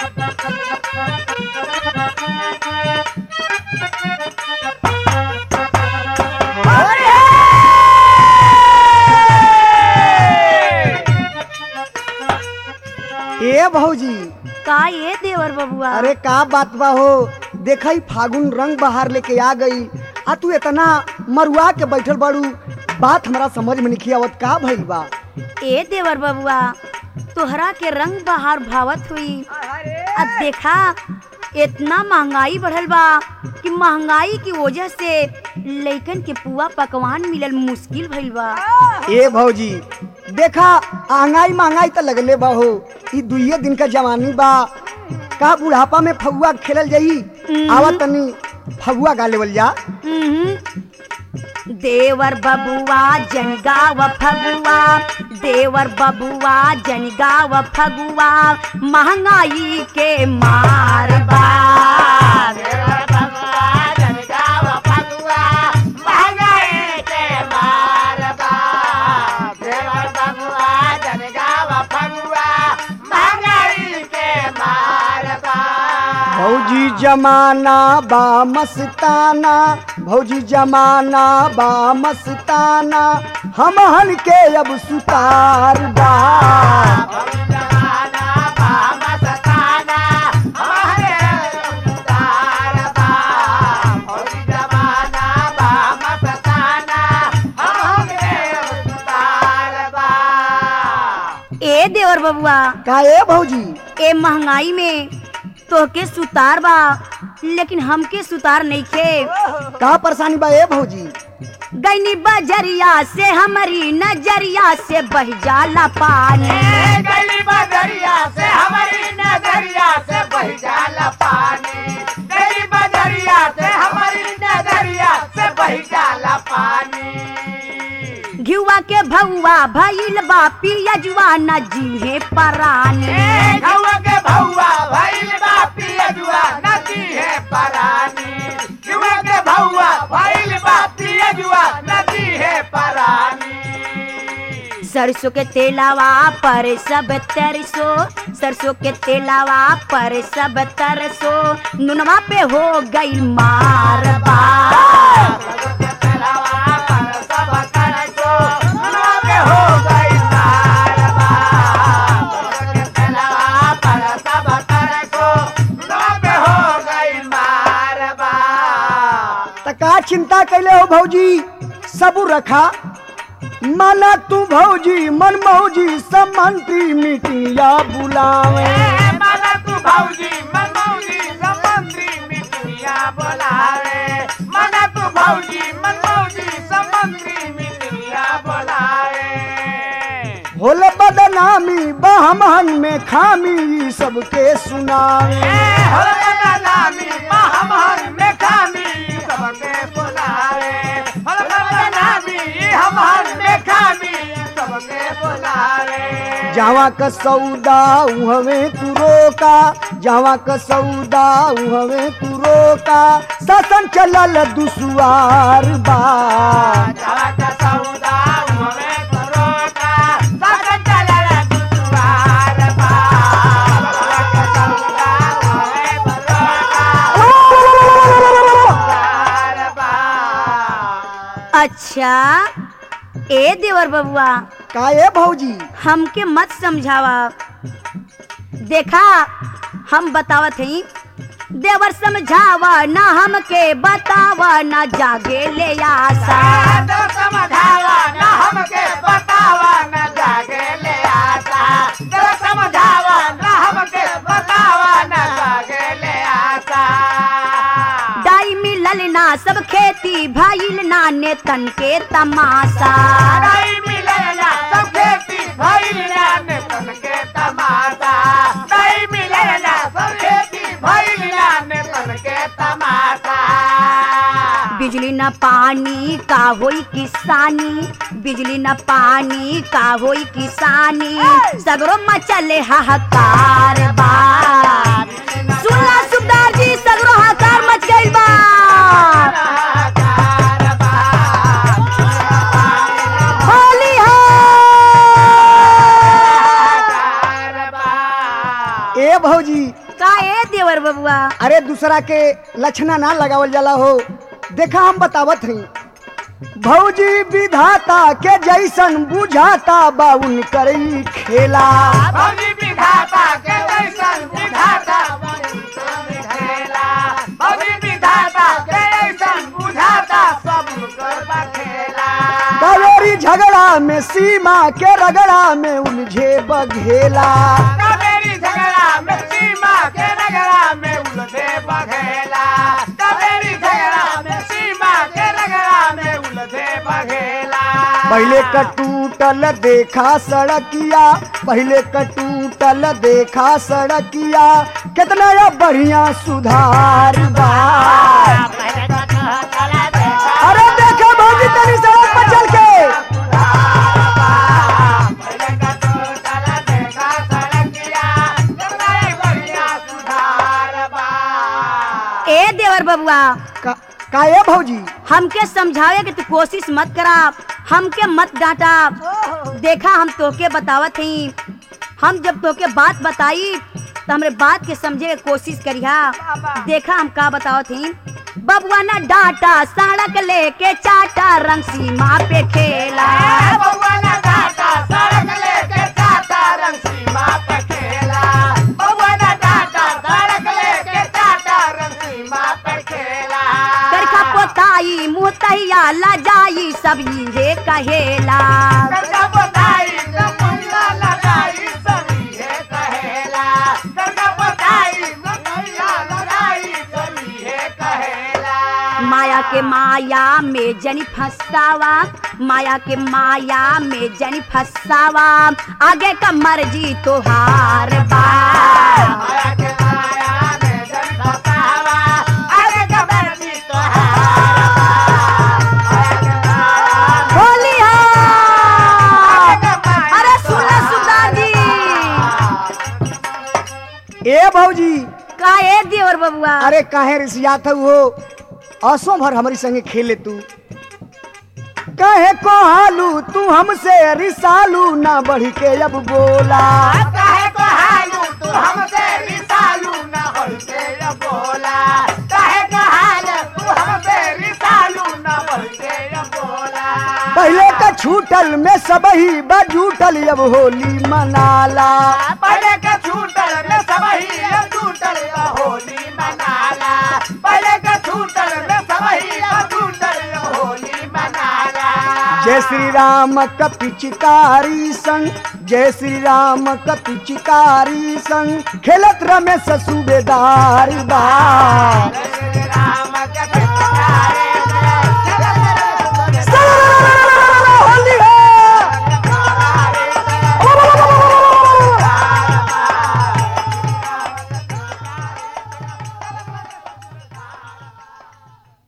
ए भौजी का ये देवर बबुआ अरे का बात बा हो देखई फागुन रंग बहार लेके आ गई आ तू इतना मरुआ के बैठल बाड़ू बात हमरा समझ में नहीं आवत का भइल बा ए देवर बबुआ तोहरा के रंग बहार भावत हुई अब देखा इतना महंगाई बढ़ल बा कि महंगाई की वजह से लइकन के पुआ पकवान मिलल मुश्किल भइल बा ए भौजी देखा आहंगाई महंगाई तो लगले बा हो ई दुइये दिन का जवानी बा का बुढ़ापा में फगुआ खेलल जाई आवा तनी फगुआ गा लेवल जा हम्म। देवर बबुआ जनगाव फगुआ देवर बबुआ जनगाव फगुआ महंगाई के मार बा भौजी जमाना बा मस्ताना भौजी जमाना बा मस्ताना हमहन के अब सुतार बा ए देवर बबुआ का ए भौजी ए महंगाई में तोहके सुतार बा लेकिन हमके सुतार नहीं खे का परेशानी बा ए भौजी गईनी बजरिया से हमारी नजरिया से बह जाला पानी घिवा के भौवा भइल बा पियजुआ न जीहे परानी सरसों के तेलावा पर सब तरसो सरसों के तेलावा पर सब तरसो नुनवा पे हो गई मारबा त का चिंता कैले हो भौजी सबू रखा माना तू भौजी मन मौजी सब मंत्री मीटिंगा बुलावे होले बदनामी बहमहन में खामी ई सबके सुनावे जहाँ क सौदा उहवे तू रोका जहाँ क सौदा उहवे तू रोका शासन चलल दुसुआर बा अच्छा ए देवर बबुआ का ए भौजी हमके मत समझावा देखा हम बतावत हई देवर समझावा ना हमके बतावा ना जागे ले आशा डाई मिलल ना सब खेती भइल ना ने तन के तमाशा बिजली न पानी का होई किसानी बिजली न पानी का होई किसानी सगरो मचले हाहाकार बा सुनला सुबदार जी सगरो हाहाकार मच गइल बा होली हो ए भौजी का ए देवर बबुआ अरे दूसरा के लक्षणा ना लगावल जाला हो देखा हम बतावत हई भौजी विधाता के जैसन बुझाता बाउन करई खेला भौजी विधाता के जैसन विधाता खेला भौजी विधाता के जैसन बुझाता सब कर खेला कावेरी झगड़ा में सीमा के रगड़ा में उलझे बघेला कावेरी झगड़ा में सीमा के रगड़ा में उलझे बघेला कावेरी झगड़ा में सीमा के रगड़ा में उलझे बघेला पहले कटूटल देखा सड़किया पहले कटूटल देखा सड़किया कितना या बढ़िया सुधार बा अरे देखा भौजी तनी सड़क पर चल के ए देवर बबुआ का, का ये भौजी हमके समझावे कि तू कोशिश मत करा हमके मत डांटा देखा हम तोके बतावत हई हम जब तोके बात बताई तो हमरे बात के समझे के कोशिश करिहा देखा हम का बतावत हई बबुआ ना डांटा सड़क लेके चाटा रंग सीमा पे खेला करखा पोताई मुँह तहिया ला जाई सब ये कहेला माया के माया में जनी फसावा माया के माया में जनी फसावा आगे का मर्जी तोहार बा बोली हाँ। अरे सुन सुधार जी ए भौजी का ए देवर बबुआ अरे काहे रिसियात हो असो भर हमारी संगे खेले तू कहे को हालू तू हमसे रिसालू ना बढ़ के अब बोला काहे को हालू तू हमसे रिसालू ना बढ़ के अब बोला काहे को हाल तू हमसे रिसालू ना बढ़ के अब बोला पहले का छूटल में सब ही बजूटल अब होली मनाला पहले के छूटल में सब ही अब छूटल अब होली मनाला पहले के छूटल में सब ही अब छूटल अब होली मनाला जय श्री राम का पिचकारी संग जय श्री राम का पिचकारी संग खेलत रमेश सूबेदार बा